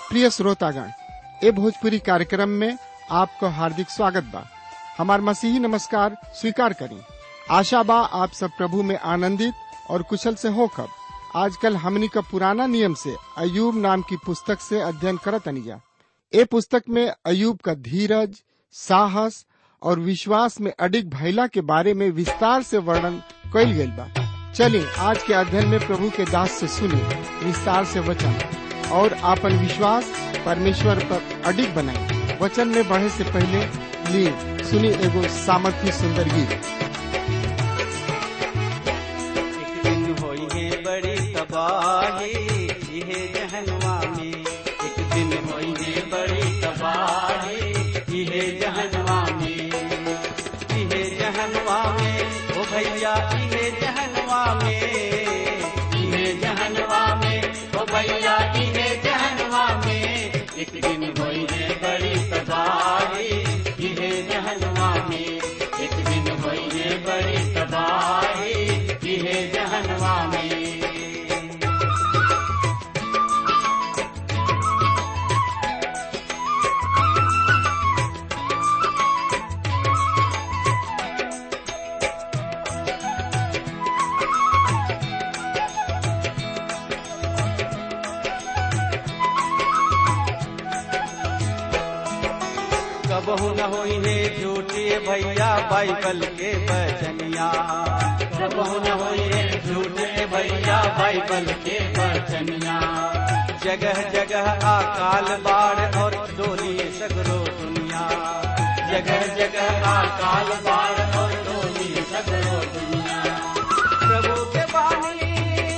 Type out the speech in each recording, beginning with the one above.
प्रिय श्रोतागण ए भोजपुरी कार्यक्रम में आपको हार्दिक स्वागत बा हमार मसीही नमस्कार स्वीकार करी आशा बा आप सब प्रभु में आनंदित और कुशल से होकर आजकल हमनी का पुराना नियम से अयूब नाम की पुस्तक से अध्ययन करत अनिया ए पुस्तक में अयूब का धीरज साहस और विश्वास में अडिग भैला के बारे में विस्तार से वर्णन कइल गइल बा चलिए आज के अध्ययन में प्रभु के दास से सुनी विस्तार से वचन और आपन विश्वास परमेश्वर पर अडिग बनाई वचन में बढ़े से पहले लिए सुनी एगो सामर्थ्य सुंदर गीत एक दिन होई है बड़ी तबाही इहे जहनवा में एक दिन होई है बड़ी तबाही इहे जहनवा में इहे जहनवा में ओ भैया इहे जहनवा में इहे जहनवा में ओ भैया इहे जहनवा में एक दिन होई है बड़ी तबाही इहे जहनवा में एक दिन होई है बड़ी तबाही इहे जहनवा में कबहू न होई है झूठे भैया बाइबल के बचनिया कबहू न होई है झूठे भैया बाइबल के बचनिया जगह जगह अकाल बाढ़ और डोली सगरो दुनिया जगह जगह अकाल बाढ़ और डोली सगरो दुनिया प्रभु के बानी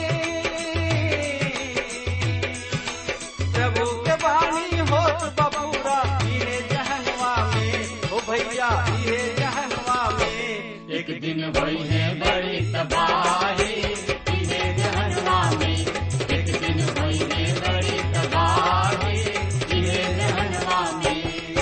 प्रभु के बानी होत बबूरा इहे जहनवा में ओ भैया इहे जहनवा में एक दिन भई है बड़ी तबाही इहे जहनवा में एक दिन भई है बड़ी तबाही इहे जहनवा में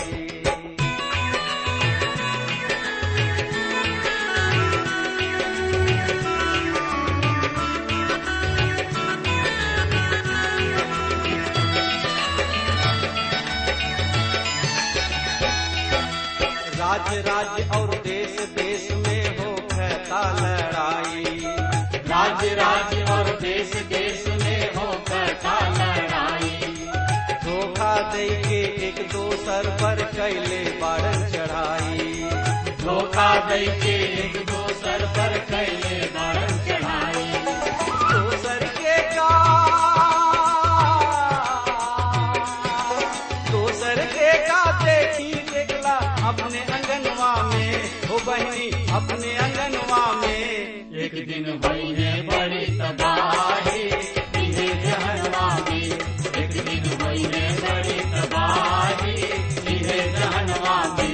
राज्य राज्य और देश देश में हो कहता लड़ाई राज्य राज्य और देश देश में हो कहता लड़ाई धोखा दे के एक दोसर पर कैले बारन चढ़ाई धोखा दे के एक दोसर पर कैले बारन चढ़ाई दोसर के का दोसर के का देखी देखला अपने अंगनवा में हो बहनी अपने अंगनवा में एक दिन भई है बड़ी तबाही इहे जहनवा में एक दिन भई है बड़ी तबाही इहे जहनवा में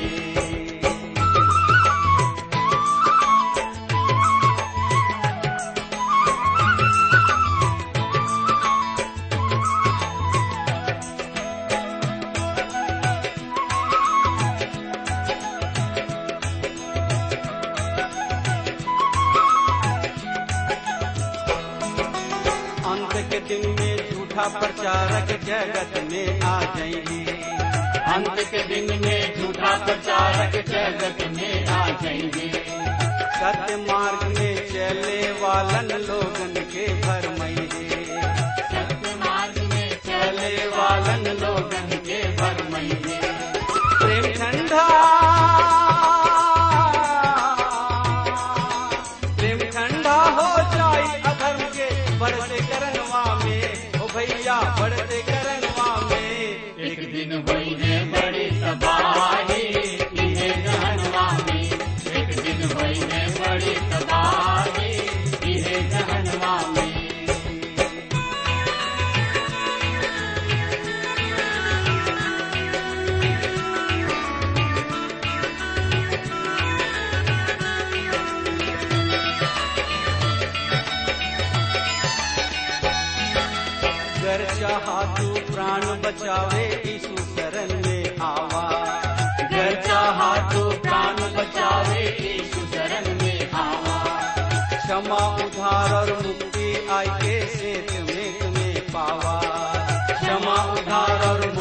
अंत के दिन में झूठा प्रचारक जगत में आ जाएंगे अंत के दिन में झूठा प्रचारक जगत में आ जाएंगे सत्य मार्ग में चले वालन लोगन के भरमैये सत्य मार्ग में चले वालन लोगन के भरमैये प्रेम ठंडा प्रेम ठंडा हो जाए अधर्म के बढ़ते करनवा में ओ भैया बढ़ते करनवा में एक दिन भई है बड़ी तबाही इहे जहनवा में एक दिन भई है बड़ी तबाही इहे जहनवा में गर चाहा तू प्राण बचावे यीशु शरण में आवा गर चाहा तू प्राण बचावे यीशु शरण में आवा क्षमा उधार और मुक्ति आई के सेत में तुम्हें पावा क्षमा उधार और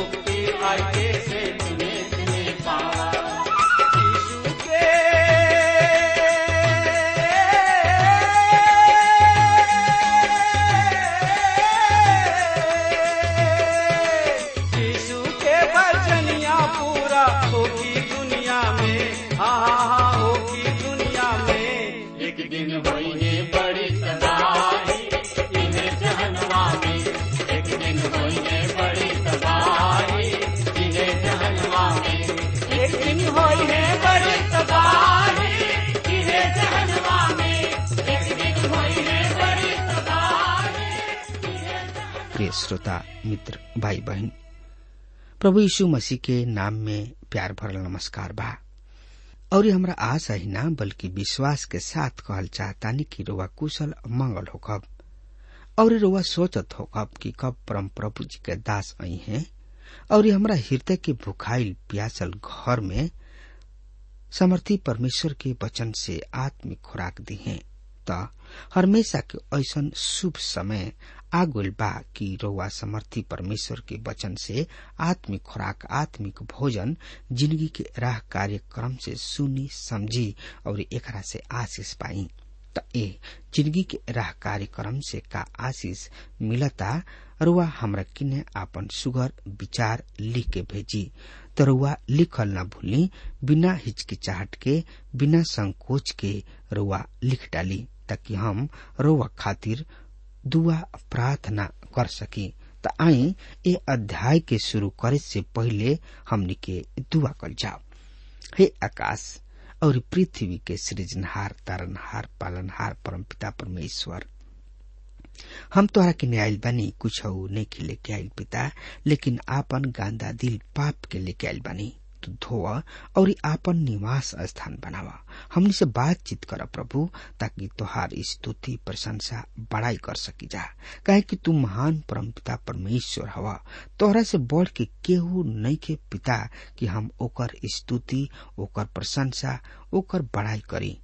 दिन होई है बड़ी तबाही इहे जहनवा में एक दिन होई है बड़ी तबाही इहे जहनवा में एक दिन होई है बड़ी तबाही इहे जहनवा में एक दिन होई है बड़ी तबाही इहे जहनवा प्रिय श्रोता मित्र भाई बहन प्रभु यीशु मसीह के नाम में प्यार भरल नमस्कार बा और ये हमरा आशा ही ना बल्कि विश्वास के साथ कहल चाहतानी कि रोवा कुशल मंगल होकब और ये रोवा सोचत होकब कि कब परम प्रभु जी के दास आई हैं और ये हमरा हृदय के भुखाइल प्यासल घर में समर्थी परमेश्वर के वचन से आत्मिक खुराक दी है त हमेशा के ऐसन शुभ समय आगुल बा कि रउआ समर्थी परमेश्वर के वचन से आत्मिक खुराक आत्मिक भोजन जिंदगी के राह कार्यक्रम से सुनी समझी और एकरा से आशीष पाई त ए जिंदगी के राह कार्यक्रम से का आशीष मिलता रुआ हमरा किने आपन सुगर विचार लिख के भेजी तो रुआ लिखल न भूली बिना हिचकिचाहट के बिना संकोच के रुआ लिख डाली ताकि हम रुआ खातिर दुआ प्रार्थना कर सकी त आई ए अध्याय के शुरू करे से पहले हमनी के दुआ कर जाओ हे आकाश और पृथ्वी के सृजनहार तारनहार पालनहार परमपिता परमेश्वर हम तोहरा के न्यायल बानी कुछ नहीं के लेके आयल पिता लेकिन आपन गांदा दिल पाप के लेके आयल बानी तू धोआ और आपन निवास स्थान बनावा हमनी से बातचीत कर प्रभु ताकि तोहार स्तुति प्रशंसा बड़ाई कर सकी जा कहे कि तू महान परमपिता परमेश्वर हवा तोहरा से बढ़ के केहू नहीं के पिता कि हम ओकर स्तुति ओकर प्रशंसा ओकर बड़ाई करी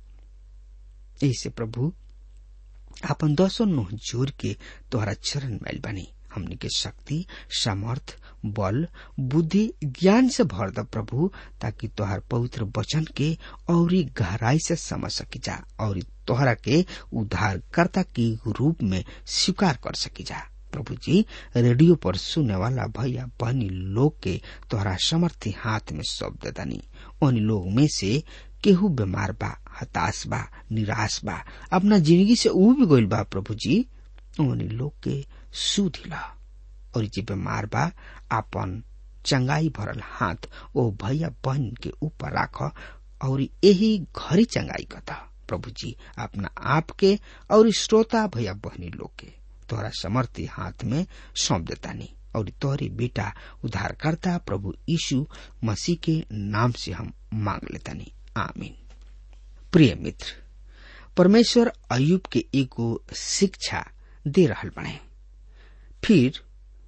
ऐसे प्रभु आपन दसों नुह जोर के तोहरा चरण मैल बनी हमनी के शक्ति सामर्थ बल बुद्धि ज्ञान से भर द प्रभु ताकि तोहर पवित्र वचन के और गहराई से समझ सकी जा और तोहरा के उद्धारकर्ता के रूप में स्वीकार कर सकी जा प्रभु जी रेडियो पर सुने वाला भैया बहनी लोग के तोहरा समर्थी हाथ में सौंप दनी उन लोग में से केहू बीमार बा हताश बा निराश बा अपना जिंदगी से उब गइल बा प्रभु जी उन लोग के सुधिला और जे बीमार बा आपन चंगाई भरल हाथ ओ भैया बहन के ऊपर राख और यही घरी चंगाई कता प्रभु जी अपना आप के और श्रोता भैया बहनी लोग के तोहरा समर्थी हाथ में सौंप देतानी और तोहरी बेटा उद्धारकर्ता प्रभु यीशु मसीह के नाम से हम मांग लेतानी आमीन प्रिय मित्र परमेश्वर अयुब के एगो शिक्षा दे रहल बने फिर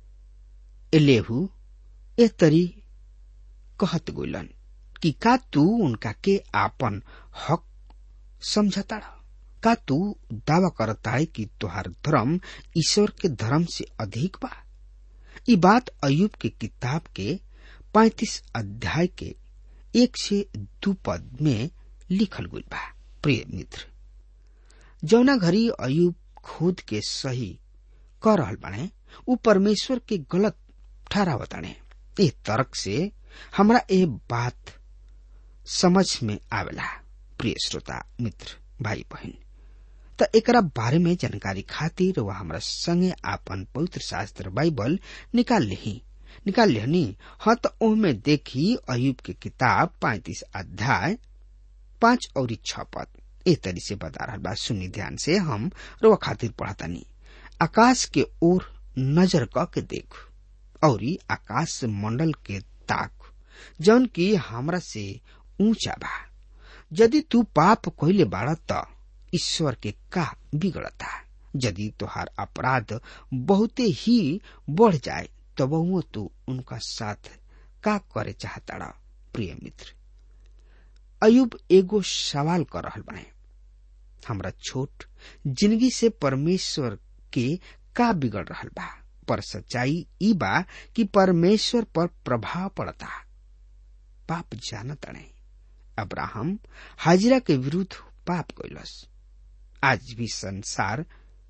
एलेहू ए तरी कहत गोलन कि का तू उनका के आपन हक समझता का तू दावा करता है कि तुहार धर्म ईश्वर के धर्म से अधिक बा ई बात अयुब के किताब के पैतीस अध्याय के एक से दू पद में लिखल गई बा प्रिय मित्र जौना घड़ी अयुब खुद के सही कर रहल बाने उ परमेश्वर के गलत ठहरावताने ए तर्क से हमरा ए बात समझ में आवेला प्रिय श्रोता मित्र भाई बहन त एकरा बारे में जानकारी खातिर वह हमरा संगे आपन पवित्र शास्त्र बाइबल निकाल लिही निकाल लिहनी हाँ तो ओहमे देखी अयुब के किताब पैतीस अध्याय पांच और छ पद ए तरी से बता रहा बा सुनी ध्यान से हम रोवा खातिर पढ़तानी आकाश के ओर नजर क के देख और आकाश मंडल के ताक जौन की हमरा से ऊंचा बा यदि तू पाप कइले बाड़ त ईश्वर के का बिगड़ता यदि तोहार अपराध बहुते ही बढ़ जाए तब तू उनका साथ का करे चाहता प्रिय मित्र अयुब एगो सवाल कर रहल बने हमरा छोट जिंदगी से परमेश्वर के का बिगड़ रहल बा पर सच्चाई ई बा कि परमेश्वर पर प्रभाव पड़ता पाप जानत अणे अब्राहम हाजिरा के विरुद्ध पाप कैलस आज भी संसार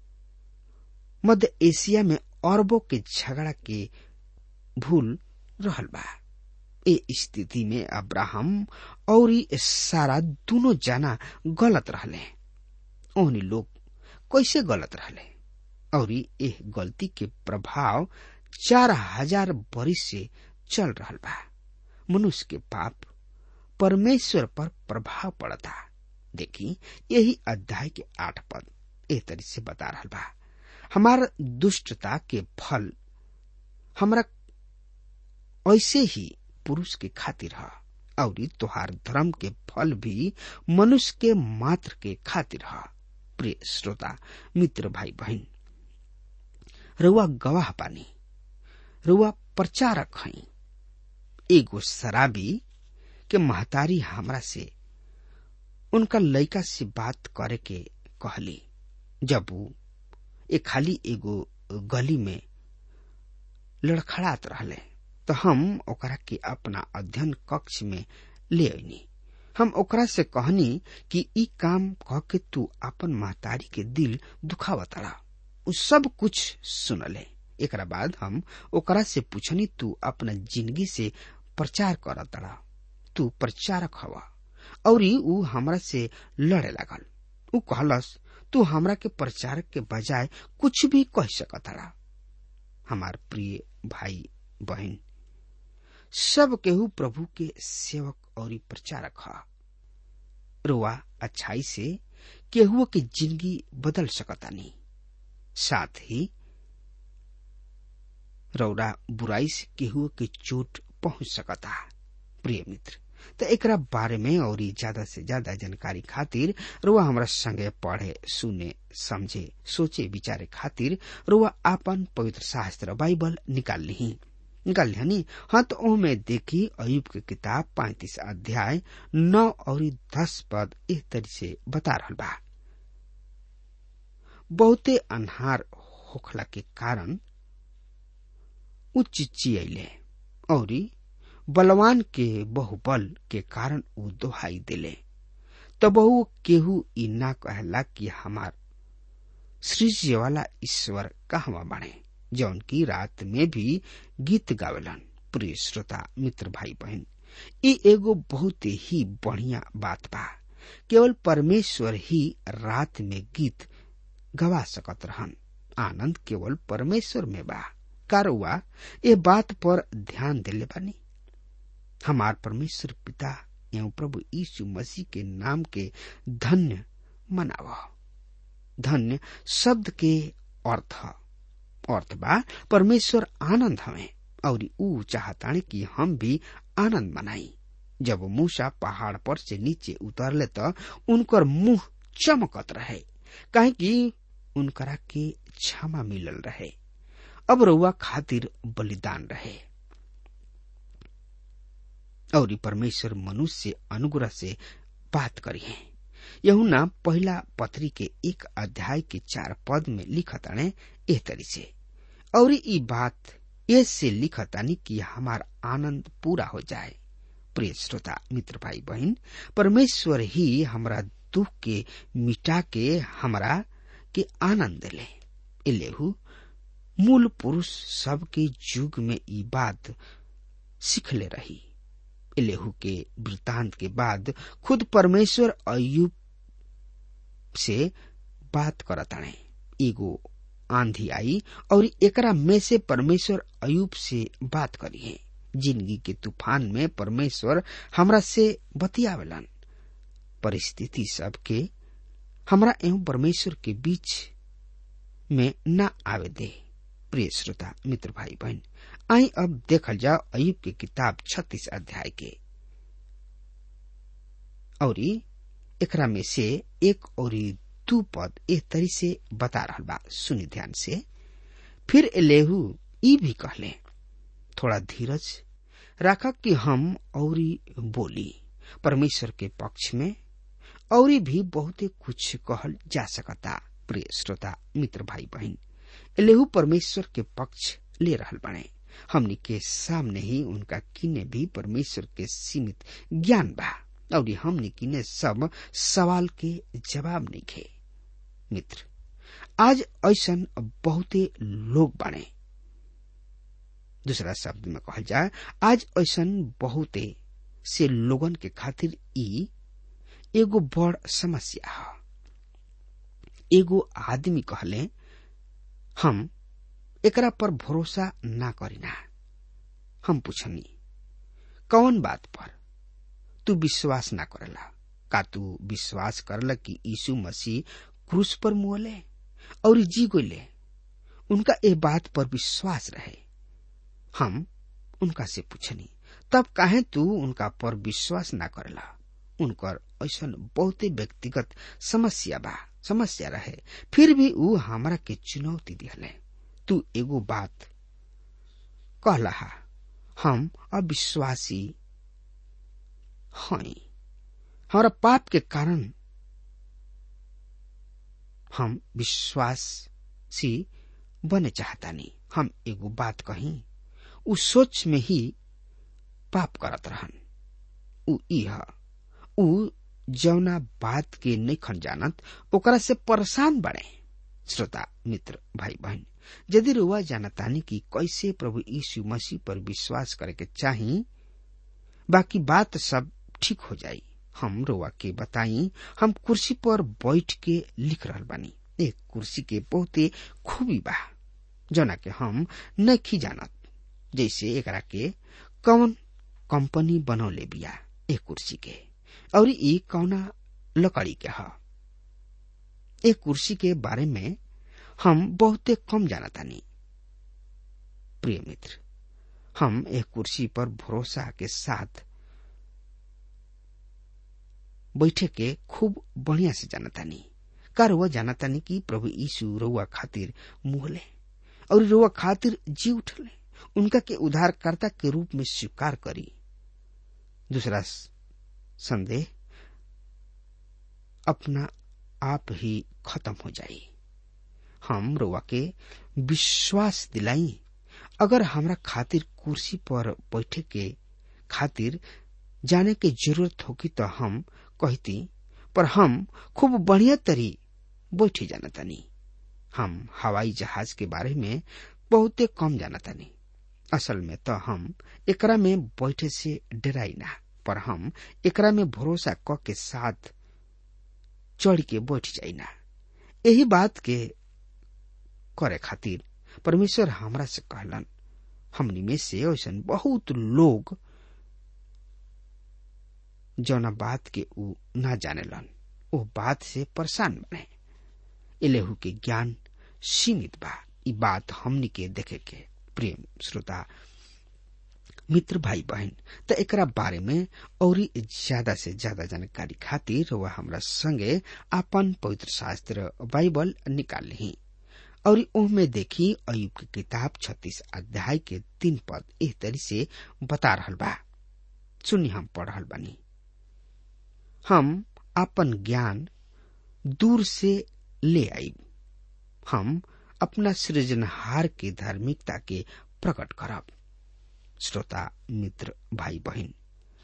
मध्य एशिया में अरबों के झगड़ा के भूल रहल बा ए स्थिति में अब्राहम और सारा दोनों जना गलत रहले ओहनी लोग कैसे गलत रहले और एह गलती के प्रभाव चार हजार बरिस से चल रहा बा मनुष्य के पाप परमेश्वर पर प्रभाव पड़ता देखी यही अध्याय के आठ पद एह तरी से बता रहा बा हमार दुष्टता के फल हमरा ऐसे ही पुरुष के खातिर है और तोहार धर्म के फल भी मनुष्य के मात्र के खातिर है प्रिय श्रोता मित्र भाई बहन रुआ गवाह पानी रुआ प्रचारक हई एगो शराबी के महतारी हमरा से उनका लड़का से बात करे के कहली जब वो एक खाली एगो गली में लड़खड़ात रहले तो हम ओकरा के अपना अध्ययन कक्ष में ले अनी हम ओकरा से कहनी कि ई काम कह के तू अपन महतारी के दिल दुखावतड़ा उ सब कुछ सुनले एकरा बाद हम ओकरा से पूछनी तू अपना जिंदगी से प्रचार करतड़ा तू प्रचारक हवा और ऊ हमरा से लड़े लागल ऊ कहलस तू हमरा के प्रचारक के बजाय कुछ भी कह सकतड़ा हमार प्रिय भाई बहन सब केहू प्रभु के सेवक और प्रचारक ह रुआ अच्छाई से केहू के जिंदगी बदल सकतानी साथ ही रौरा बुराई से केहू के चोट पहुंच सकता प्रिय मित्र तो एकरा बारे में और ज्यादा से ज्यादा जानकारी खातिर रुआ हमरा संगे पढ़े सुने समझे सोचे विचारे खातिर रुआ आपन पवित्र शास्त्र बाइबल निकाल ली निकाल लिहनी हाँ तो ओमे देखी अयुब के किताब पैतीस अध्याय नौ और दस पद इस तरह से बता रहा बा बहुते अनहार होखला के कारण उ चिचियले और बलवान के बहुबल के कारण उ दोहाई दिले तब वो केहू ई ना कहला कि हमार सृज्य वाला ईश्वर कहवा बने जौन की रात में भी गीत गावेलन प्रिय श्रोता मित्र भाई बहन ई एगो बहुत ही बढ़िया बात बा केवल परमेश्वर ही रात में गीत गवा सकत रहन आनंद केवल परमेश्वर में बा कारुआ ये बात पर ध्यान दिले बानी हमार परमेश्वर पिता एवं प्रभु यीशु मसीह के नाम के धन्य मनाव धन्य शब्द के अर्थ अर्थ बा परमेश्वर आनंद हवे और ऊ चाहताने कि हम भी आनंद मनाई जब मूसा पहाड़ पर से नीचे उतरले तो उनकर मुंह चमकत रहे काहे कि उनकरा के क्षमा मिलल रहे अब रउआ खातिर बलिदान रहे और परमेश्वर मनुष्य से अनुग्रह से बात करी है यहुना पहला पत्री के एक अध्याय के चार पद में लिखताने एह तरी से और ई बात ऐसे लिखतानी कि हमार आनंद पूरा हो जाए प्रिय श्रोता मित्र भाई बहन परमेश्वर ही हमरा दुख के मिटा के हमरा के आनंद ले इलेहू मूल पुरुष सब के युग में ई बात सीखले रही इलेहू के वृतांत के बाद खुद परमेश्वर अयुब से बात करताणे एगो आंधी आई और एकरा में से परमेश्वर अयुब से बात करी है जिंदगी के तूफान में परमेश्वर हमरा से बतियावेलन परिस्थिति सब के हमरा एवं परमेश्वर के बीच में न आवे दे प्रिय श्रोता मित्र भाई बहन आई अब देखल जाओ अयुब की किताब छत्तीस अध्याय के और एकरा में से एक और दू पद एक तरी से बता रहा बा सुनी ध्यान से फिर एलेहू ई भी कहले थोड़ा धीरज रखा कि हम और बोली परमेश्वर के पक्ष में और भी बहुते कुछ कहल जा सकता प्रिय श्रोता मित्र भाई बहन एलेहू परमेश्वर के पक्ष ले रहल बने हमनी के सामने ही उनका किने भी परमेश्वर के सीमित ज्ञान बा और हमनी किने सब सवाल के जवाब नहीं खे मित्र आज ऐसा बहुते लोग बने दूसरा शब्द में कहल जाए आज ऐसा बहुते से लोगन के खातिर ई एगो बड़ समस्या है एगो आदमी कहले हम एकरा पर भरोसा ना करीना हम पूछनी कौन बात पर तू विश्वास ना करला का तू विश्वास करला कि यीशु मसीह क्रूस पर मुहले और जी गोले उनका ए बात पर विश्वास रहे हम उनका से पूछनी तब काहे तू उनका पर विश्वास ना करला उनकर ऐसा बहुते व्यक्तिगत समस्या बा समस्या रहे फिर भी ऊ हमरा के चुनौती दिहले तू एगो बात कहला हम अविश्वासी हई हमारा पाप के कारण हम विश्वासी बने चाहतानी हम एगो बात कही उ सोच में ही पाप करत रहन उ इह उ जौना बात के नहीं खन जानत ओकरा से परेशान बने श्रोता मित्र भाई बहन यदि रुआ जानतानी कि कैसे प्रभु यीशु मसीह पर विश्वास करे के चाही बाकी बात सब ठीक हो जाई हम रोआ के बताई हम कुर्सी पर बैठ के लिख रहल बानी एक कुर्सी के बहुते खूबी बा जना के हम नहीं जानत जैसे एकरा के कौन कंपनी बनौले बिया एक कुर्सी के और ई कौना लकड़ी के ह एक कुर्सी के बारे में हम बहुते कम जानतानी प्रिय मित्र हम एक कुर्सी पर भरोसा के साथ बैठे के खूब बढ़िया से जानतानी का रुआ जानतानी कि प्रभु यीशु रुआ खातिर मुहले और रुआ खातिर जी उठले उनका के उद्धारकर्ता के रूप में स्वीकार करी दूसरा संदेह अपना आप ही खत्म हो जाई हम रोवा के विश्वास दिलाई अगर हमरा खातिर कुर्सी पर बैठे के खातिर जाने के जरूरत होगी तो हम कहती पर हम खूब बढ़िया तरी बैठे जानतानी हम हवाई जहाज के बारे में बहुते कम जानतानी असल में तो हम एकरा में बैठे से डराई ना पर हम एकरा में भरोसा क के साथ चढ़ के बैठ जाई ना यही बात के करे खातिर परमेश्वर हमरा से कहलन हमनी में से ऐसा बहुत लोग जौना बात के ऊ ना जानेलन ओ बात से परेशान बने एलेहू के ज्ञान सीमित बा ई बात हमनी के देखे के प्रेम श्रोता मित्र भाई बहन त एकरा बारे में और ज्यादा से ज्यादा जानकारी खातिर वह हमरा संगे आपन पवित्र शास्त्र बाइबल निकाल ली और ओहमे देखी अयुब की किताब छत्तीस अध्याय के तीन पद एह तरी से बता रहल बा सुनी हम पढ़ रहल बानी हम अपन ज्ञान दूर से ले आईब हम अपना सृजनहार की धार्मिकता के प्रकट करब श्रोता मित्र भाई बहन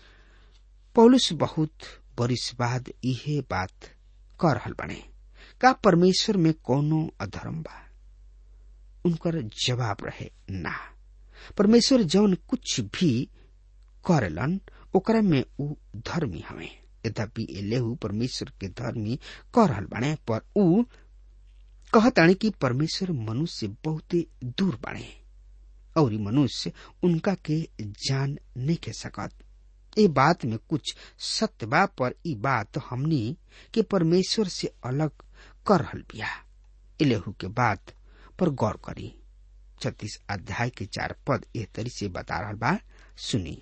पौलुस बहुत बरिस बाद इहे बात कर रहल बने का परमेश्वर में कोनो अधर्म बा उनकर जवाब रहे ना परमेश्वर जौन कुछ भी करेलन ओकरा में ऊ धर्मी हवे यद्यपि एलेहू परमेश्वर के धर्मी कर रहल बाणे पर ऊ कहताणे कि परमेश्वर मनुष्य बहुते दूर बाणे और मनुष्य उनका के जान नहीं के सकत ये बात में कुछ सत्य बा पर ई बात हमनी के परमेश्वर से अलग कर रहल बिया एलेहू के बात पर गौर करी छत्तीस अध्याय के चार पद एह तरी से बता रहल बा सुनी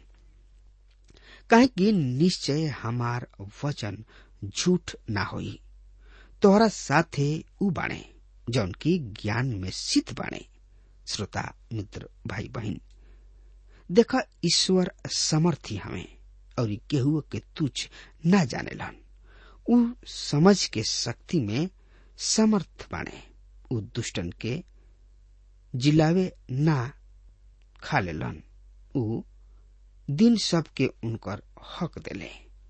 काहे कि निश्चय हमार वचन झूठ ना होई तोहरा साथे ऊ बाणे जौन की ज्ञान में सिद्ध बाणे श्रोता मित्र भाई बहन देखा ईश्वर समर्थी हमें और केहू के तुच्छ ना जानेलन ऊ समझ के शक्ति में समर्थ बाणे ऊ दुष्टन के जिलावे ना खा लेलन ऊ दिन सबके उनकर हक देले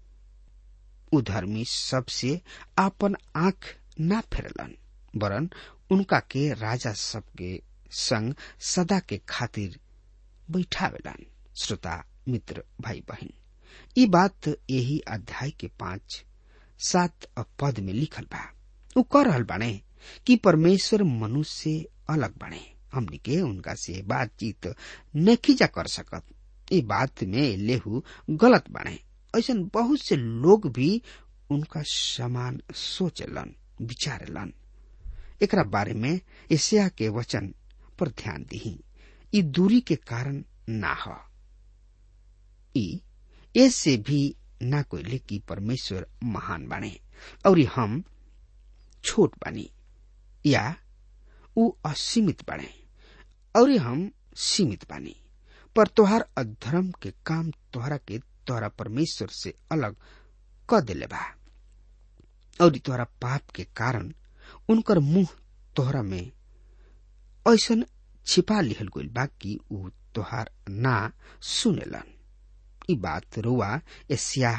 उधर्मी सबसे आपन आंख ना फेरलन वरन उनका के राजा सबके संग सदा के खातिर बैठावेलन श्रोता मित्र भाई बहन ई बात यही अध्याय के पांच सात पद में लिखल बा ऊ कह रहल बाने कि परमेश्वर मनुष्य से अलग बने हमनी के उनका से बातचीत नहीं जा कर सकत ये बात में लेहू गलत बने ऐसा बहुत से लोग भी उनका समान सोचलन विचारलन एकरा बारे में एशिया के वचन पर ध्यान दी ई दूरी के कारण ना हो ई ऐसे भी ना कोई कि परमेश्वर महान बने और हम छोट बनी या ऊ असीमित बने और हम सीमित बनी पर तोहार अधर्म के काम तोहरा के तोहरा परमेश्वर से अलग क दिले बा और तोहरा पाप के कारण उनकर मुंह तोहरा में ऐसन छिपा लिहल गइल बा कि ऊ तोहार ना सुनेलन ई बात रुआ एशिया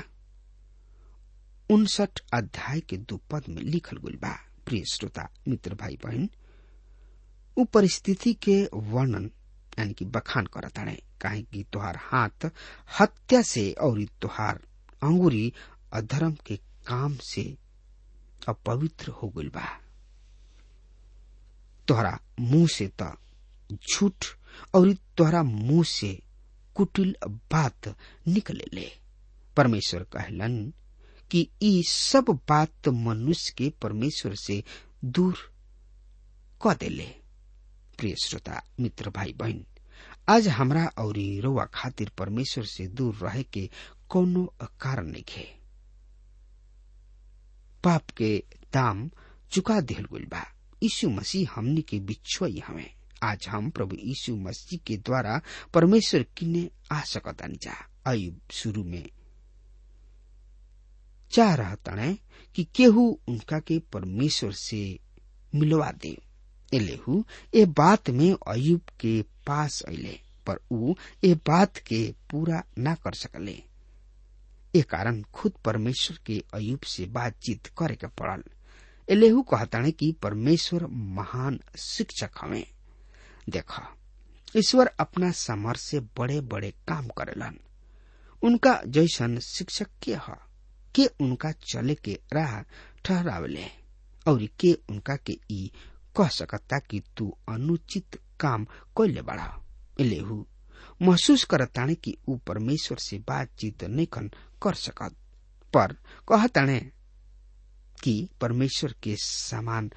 उनसठ अध्याय के दो पद में लिखल गइल बा प्रिय श्रोता मित्र भाई बहन ऊ परिस्थिति के वर्णन यानी कि बखान करताड़े काहे कि तोहार हाथ हत्या से और तोहार अंगुरी अधर्म के काम से अपवित्र हो गइल बा तोहरा मुंह से त झूठ और तोहरा मुंह से कुटिल बात निकले ले परमेश्वर कहलन कि ई सब बात मनुष्य के परमेश्वर से दूर क देले प्रिय श्रोता मित्र भाई बहन आज हमरा और रोवा खातिर परमेश्वर से दूर रहे के कोनो कारण नहीं है पाप के दाम चुका दिल गइल बा यीशु मसीह हमनी के बिछुई हमें आज हम प्रभु यीशु मसीह के द्वारा परमेश्वर किने आ सकतानी जा अयुब शुरू में चाह रहा तणे कि केहू उनका के परमेश्वर से मिलवा दे एलेहू ए बात में अयुब के पास अले पर ऊ ए बात के पूरा ना कर सकले ए कारण खुद परमेश्वर के अयुब से बातचीत करे के पड़ल एलेहू कहताने कि परमेश्वर महान शिक्षक हमें देख ईश्वर अपना सामर्थ से बड़े बड़े काम करेलन उनका जैसन शिक्षक के ह के उनका चले के राह ठहरावले और के उनका के ई कह सकता कि तू अनुचित काम कैले बड़ा लेहू महसूस करताने कि ऊ परमेश्वर से बातचीत नहीं कर सकत पर कहताने कि परमेश्वर के समान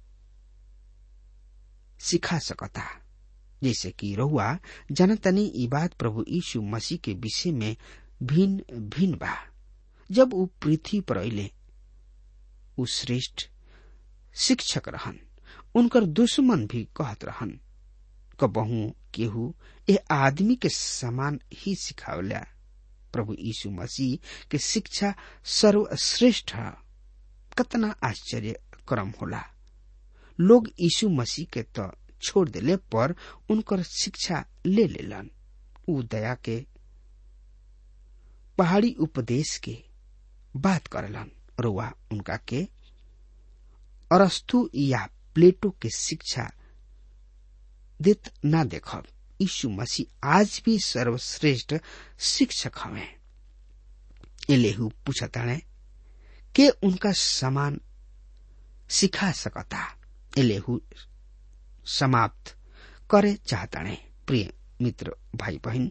सिखा सकता जैसे कि रहुआ जनतनी ई बात प्रभु यीशु मसीह के विषय में भिन्न भिन्न बा जब ऊ पृथ्वी पर अले ऊ श्रेष्ठ शिक्षक रहन उनकर दुश्मन भी कहत रहन कबहू केहू ए आदमी के समान ही सिखावला प्रभु यीशु मसीह के शिक्षा सर्वश्रेष्ठ है कतना आश्चर्य क्रम होला लोग यीशु मसीह के तो छोड़ देले पर उनकर शिक्षा ले लेलन ऊ दया के पहाड़ी उपदेश के बात करलन रुआ उनका के अरस्तु या प्लेटो के शिक्षा देत ना देखब यीशु मसीह आज भी सर्वश्रेष्ठ शिक्षक हवे एलेहू पूछताणे के उनका समान सिखा सकता एलेहू समाप्त करे चाहताणे प्रिय मित्र भाई बहन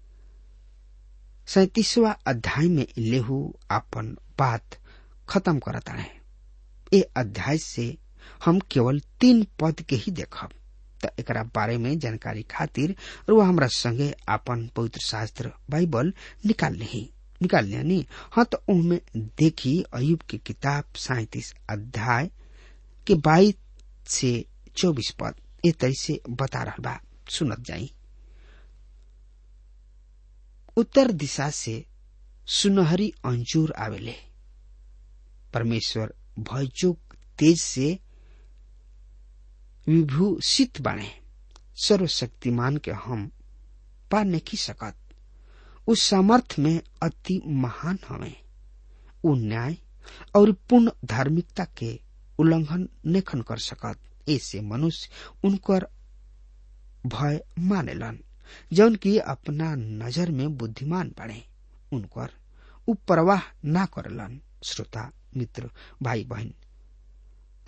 सैतीसवा अध्याय में लेहू अपन बात खत्म करताणे ए अध्याय से हम केवल तीन पद के ही देखब त एकरा बारे में जानकारी खातिर रुआ हमरा संगे आपन पवित्र शास्त्र बाइबल निकाल ली निकाल लिया हाँ तो उनमें देखी अयुब की किताब सैतीस अध्याय के बाईस से चौबीस पद ए तरह से बता रहा बा सुनत जाई उत्तर दिशा से सुनहरी अंजूर आवेले परमेश्वर भयचोक तेज से विभूषित बने सर्वशक्तिमान के हम पा नहीं सकत उस सामर्थ में अति महान हमें उ न्याय और पूर्ण धार्मिकता के उल्लंघन नेखन कर सकत ऐसे मनुष्य उनकर भय मानेलन जौन की अपना नजर में बुद्धिमान बने उनकर उ परवाह ना करलन श्रोता मित्र भाई बहन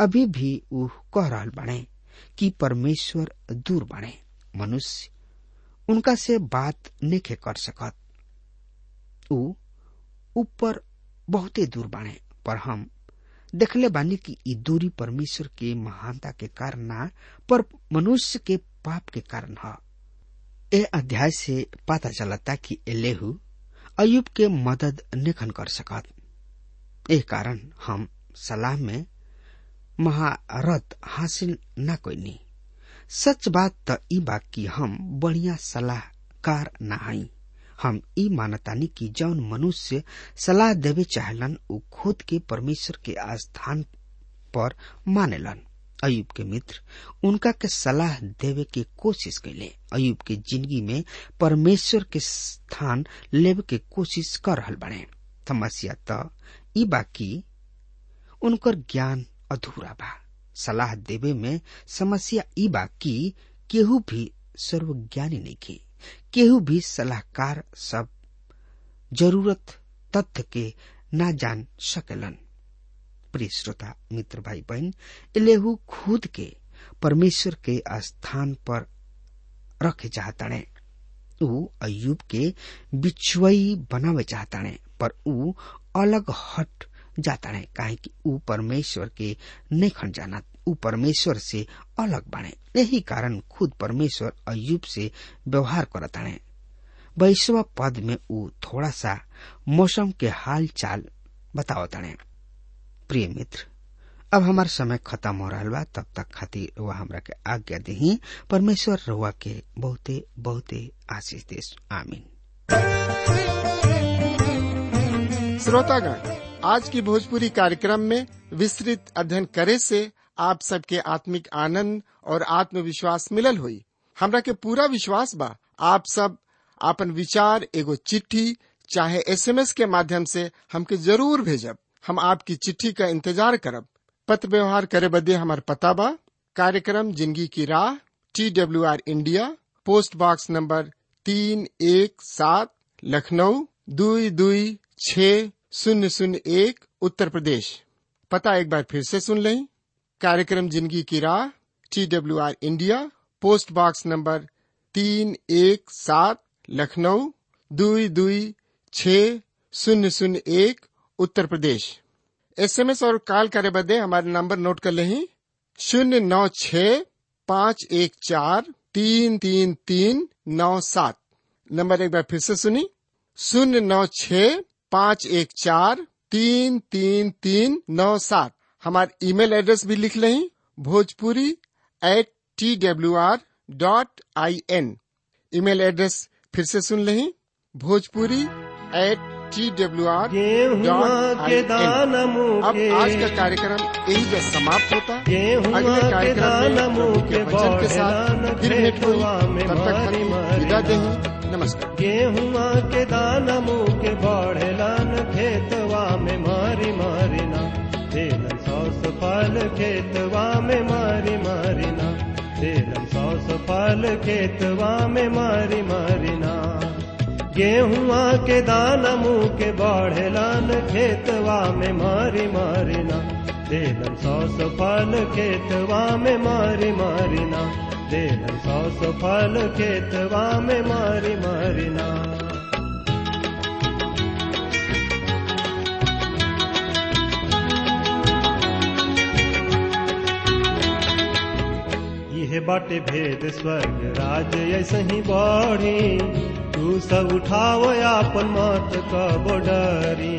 अभी भी ऊ कह रहल बाणे कि परमेश्वर दूर बाणे मनुष्य उनका से बात नेखे कर सकत ऊ ऊपर बहुते दूर बाणे पर हम देखले बानी कि ई दूरी परमेश्वर के महानता के कारण ना पर मनुष्य के पाप के कारण ह ए अध्याय से पता चलता कि एलेहू अयुब के मदद निखन कर सकत एह कारण हम सलाह में महारत हासिल न कोईनी सच बात त ई बा कि हम बढ़िया सलाहकार ना हई हम ई मानतानी कि जौन मनुष्य सलाह देवे चाहलन उ खुद के परमेश्वर के स्थान पर मानेलन अयुब के मित्र उनका के सलाह देवे के कोशिश कैले अयुब के जिंदगी में परमेश्वर के स्थान लेवे के कोशिश कर रहल बने समस्या त ई बा कि उनकर ज्ञान अधूरा बा सलाह देवे में समस्या ई बा कि केहू भी सर्वज्ञानी नहीं की केहू भी सलाहकार सब जरूरत तथ्य के ना जान सकेलन प्रिय श्रोता मित्र भाई बहन इलेहू खुद के परमेश्वर के स्थान पर रखे चाहताणे ऊ अयुब के बिछुई बनावे चाहताणे पर ऊ अलग हट जाताणे काहे कि ऊ परमेश्वर के नहीं जानत ऊ परमेश्वर से अलग बने यही कारण खुद परमेश्वर अयुब से व्यवहार करताणे बैसवा पद में ऊ थोड़ा सा मौसम के हाल चाल बतावताणे प्रिय मित्र अब हमार समय खत्म हो रहा बा तब तक खातिर वह हमरा के आज्ञा दही परमेश्वर रहुआ के बहुते बहुते आशीष देश आमीन श्रोतागण आज की भोजपुरी कार्यक्रम में विस्तृत अध्ययन करे से आप सबके आत्मिक आनंद और आत्मविश्वास मिलल हुई हमरा के पूरा विश्वास बा आप सब आपन विचार एगो चिट्ठी चाहे एसएमएस के माध्यम से हमके जरूर भेजब हम आपकी चिट्ठी का इंतजार करब पत्र व्यवहार करे बदे हमार पता बा कार्यक्रम Zindagi Ki Raah T W R India post box number तीन एक सात लखनऊ दुई दुई छ शून्य शून्य एक उत्तर प्रदेश पता एक बार फिर से सुन लें कार्यक्रम Zindagi Ki Raah T W R India post box number तीन एक सात लखनऊ दुई दुई छ शून्य शून्य एक उत्तर प्रदेश एसएमएस और कॉल करे बदे हमारे नंबर नोट कर लें शून्य नौ छ पाँच एक चार तीन तीन तीन नौ सात नंबर एक बार फिर से सुनी शून्य नौ छ पाँच एक चार तीन तीन तीन नौ सात हमारे ईमेल एड्रेस भी लिख लें Bhojpuri at T W R dot I N email address फिर से सुन लें Bhojpuri at T W R गेहुआ के दान अब आज का कार्यक्रम यही पे समाप्त होता है अगले कार्यक्रम में प्रभु के वचन के साथ फिर भेंट हुई तब तक हमें विदा दें नमस्कार गेहुआ के दान मुँह के बढ़ेलन खेतवा में मारी मारी ना देलन सौस फल खेतवा में मारी मारी ना देलन सौस फल खेतवा में मारी मारी ना गेहुआ के दान मुँह के बढ़ेलन खेतवा में मारी मारी ना देलन सौस फल खेतवा में मारी मारी ना देलन सौस फल खेतवा में मारी मारी ना यह बाटे भेद स्वर्ग राज ऐसे ही बढ़ी तू सब उठाओ आपन मत कब डरी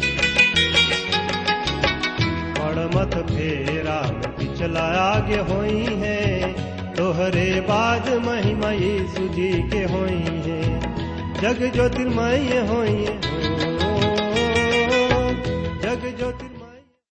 बड़ मत फेरा में पिछला आगे होई है तोहरे बाद महिमा यीशु जी के होई है जग ज्योतिर्मय होई है